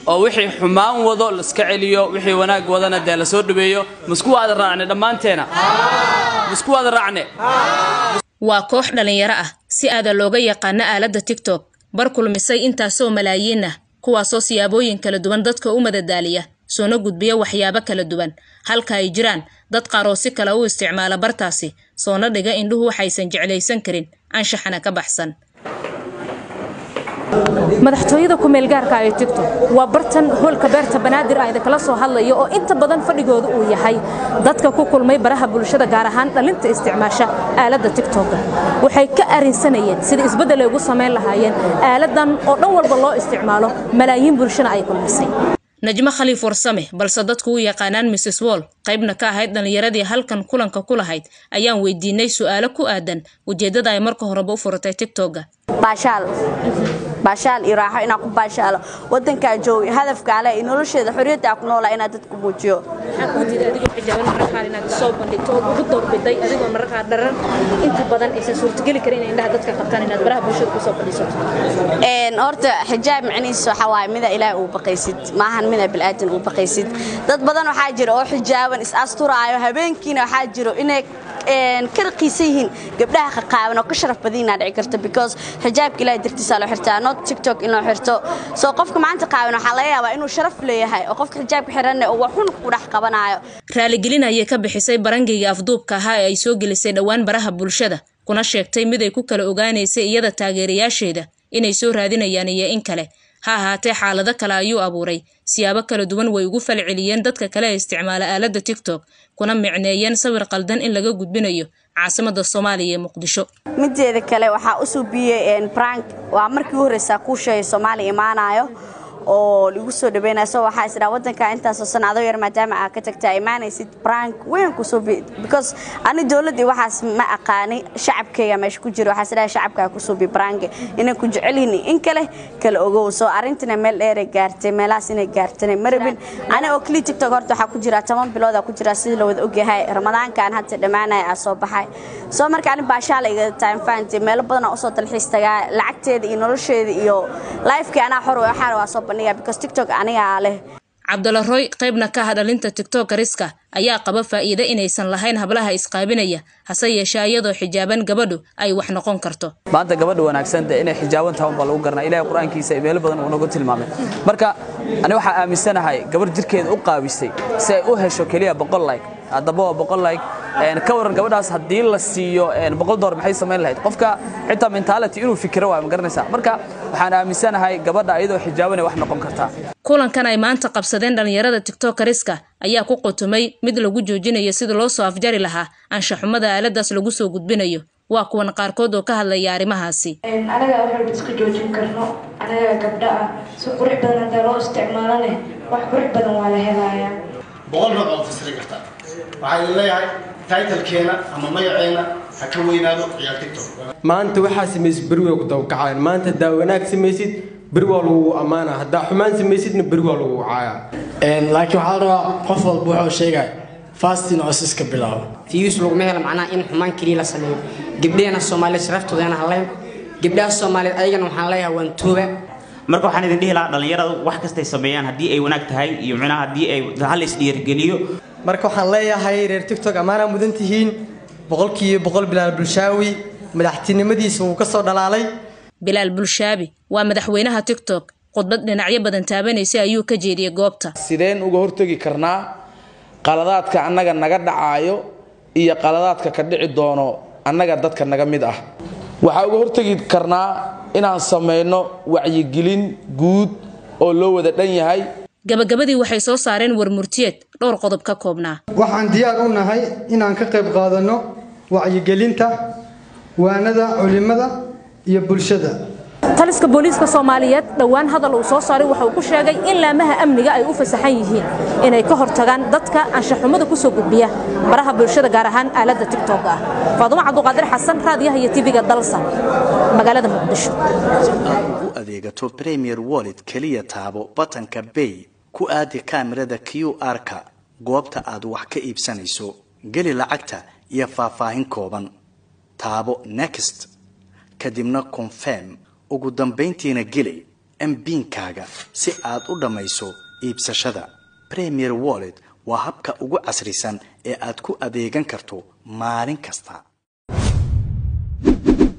oo wixii xumaan wado laiska celiyo wixii wanaag wadana dee lasoo dhaweeyo masku waada raacne dhammaanteena masku waada raacne waa koox dhallinyaro ah si aada looga yaqaano aaladda tiktok bar kulmisay intaasoo malaayiin ah kuwaasoo siyaabooyin kala duwan dadka u madadaaliya soona gudbiya waxyaabo kala duwan halka ay jiraan dad qaar oo si kale u isticmaala bartaasi soona dhiga indhuhu waxaysan jeclaysan karin anshaxana ka baxsan madaxtooyada kumeelgaarka ee tigtok waa bartan hoolka beerta banaadir ah idinkala soo hadlayo oo inta badan fadhigooda uu yahay dadka ku kulmay baraha bulshada gaar ahaan dhalinta isticmaasha aaladda tigtoga waxay ka arinsanayeen sida isbeddel ay ugu samayn lahaayeen aaladan oo dhan walba loo isticmaalo malaayiin bulshana ay kulmisay najmo khaliif warsame balse dadku u yaqaanaan mrs wall qaybna ka ahayd dhallinyaradii halkan kulanka ku lahayd ayaan weydiinay su'aalo ku aadan ujeeddada ay marka horeba u furatay tigtoga baashaal baashaal iyo raaxo inaan ku baashaalo wadankaa joogi hadafkaa leh iyo nolosheeda xorriyaddaa ku noolaa inaan dadku muujiyo maxaa kuu diiday adigoo xijaaban mararka qaar inaad soo bandhigto oo ugu doorbiday adigoo mararka qaar dharan inta badan aysan suurtageli karin inay indhaha dadka qabtaan inaad baraha bulshada kusoo fadhiisato horta xijaab macnihiisa waxaa waaye mida ilaahay uu baqaysid maahan mida bilaadan uu baqaysid dad badan waxaa jira oo xijaaban is asturaayo habeenkiina waxaa jiro inay ka raqiisan yihiin gabdhaha qaqaaban oo ka sharaf badan inaa dhici karto because xijaabka ilaahay dartiisa loo xirtaa not tiktok in loo xirto soo qofka maanta qaaban waxaa laga yaabaa inuu sharaf leeyahay oo qofka xijaabka xiranne uu waxun ku dhex qabanayo raaligelin ayay ka bixisay barangayga afduubka ahaa ee ay soo gelisay dhowaan baraha bulshada kuna sheegtay mid ay ku kala ogaanaysay iyada taageerayaasheeda inay soo raadinayaan iyo in kale ha ahaatee xaalado kale ayuu abuuray siyaabo kala duwan way ugu falceliyeen dadka kale ee isticmaala aaladda tiktok kuna micneeyeen sawir qaldan in laga gudbinayo caasimada soomaaliya ee muqdisho mideeda kale waxaa u suubiyey brank waa markii u horreysaa kuu sheegay soomaaliya imaanayo oo lagu soo dhaweynayo so waxaa isdhaa wadanka intaasoo sanado yar maadaama aa ka tagtaa imaanaysid brank weyn ku suubi because ani dowladdii waxaas ma aqaani shacabkayga meesha ku jira waxaa isdhaha shacabkaa ku suubi brank inay ku jecelyihin in kale kala ogow soo arrintina meel dheeray gaartay meelahaas inay gaartana marabin ani oo kli tiktok horta waxaa ku jira toban bilooda ku jira sidii la wada ogyahay ramadaankaan hadda dhammaanaya aa soo baxay soo marka ani baashaala iga time fahanti meelo badan oo usoo dalxiis tagaa lacagteeda iyo nolosheeda iyo lifekii anaa xor waxaana waa soo bandhigaa because tiktok anigaa leh cabdalla roy qaybna ka ah dhalinta tiktokariska ayaa qaba faa'iide inaysan lahayn hablaha isqaabinaya hase yeeshee iyadoo xijaaban gabadhu ay wax noqon karto maanta gabadha wanaagsan dee inay xijaaban tahay unbaa lagu garanaa ilahay qur-aankiisa meelo badan uu nagu tilmaamay marka ani waxaa aaminsanahay gabarh jirkeeda u qaabisay si ay u hesho keliya boqol like haddaba waa boqol like ka waran gabadhaas haddii la siiyo boqol door maxay samayn lahayd qofka xitaa mentality inuu fikiro waa ma garanaysaa marka waxaan aaminsanahay gabadha iyadoo xijaabanay wax noqon kartaa kulankan ay maanta qabsadeen dhallinyarada tiktokariska ayaa ku qutumay mid lagu joojinayo sida loo soo afjari lahaa anshaxumada aaladaas lagu soo gudbinayo waa kuwan qaarkood oo ka hadlaya arrimahaasi anaga waxalba iska joojin karno anaga gabdha ah si qurux badan hadaa loo isticmaalo leh wax qurux badan waa la helayaa boqol nooc oo fasiri kartaa waxaa leeyahay taytalkeena ama magaceena ha ka weynaado ciyaar tiktok maanta waxaa samaysid beri way ku dawkacayaan maanta haddaa wanaag samaysid beri waa lagu ammaana haddaa xumaan samaysidna beri waa lagu caaya laakiin waxaa la rabaa qof walba wuxuu sheegay fastin oo iska bilaabo fiyuus laguma helo macnaha in xumaan keliya la sameeyo gabdhaheenna soomaaliyeed sharaftoodeena haleyn gabdhaha soomaaliyeed ayagana waxaan leeyahay waan tuuba marka waxaan idin dhihi lahaa dhallinyaradu wax kastay sameeyaan haddii ay wanaag tahay iyo micnaha haddii ay hal isdhiirgeliyo marka waxaan leeyahay reer tiktok ammaanaa mudan tihiin boqolkiiba boqol bilaal bulshaawi madaxtinimadiisa wuu ka soo dhalaalay bilaal bulshaabi waa madaxweynaha tiktok khudbad dhinacyo badan taabanaysa ayuu ka jeediyey goobta sideen uga hortegi karnaa qaladaadka annaga naga dhacaayo iyo qaladaadka ka dhici doono annaga dadka naga mid ah waxaa uga hortegi karnaa inaan samayno wacyigelin guud oo loo wada dhan yahay gabagabadii waxay soo saareen warmurtiyeed dhowr qodob ka koobnaa waxaan diyaar u nahay inaan ka qayb qaadanno wacyigelinta waanada culimada iyo bulshada taliska booliiska soomaaliyeed dhowaan hadal uu soo saaray waxa uu ku sheegay in laamaha amniga ay u fasaxan yihiin inay ka hortagaan dadka anshaxumada ku soo gudbiya baraha bulshada gaar ahaan aaladda tiktok ah faadumo cabduqaadir xasan raadiyaha iyo tv-ga dalsan magaalada muqdisho u adeegato premier wallet keliya taabo batanka bay ku aadi kaamirada q r-ka goobta aad wax ka iibsanayso geli lacagta iyo faahfaahin kooban taabo next kadibna confirm ugu dambayntiina geli mbiinkaaga si aad u dhammayso iibsashada premier wallet waa habka ugu casrisan ee aad ku adeegan karto maalin kasta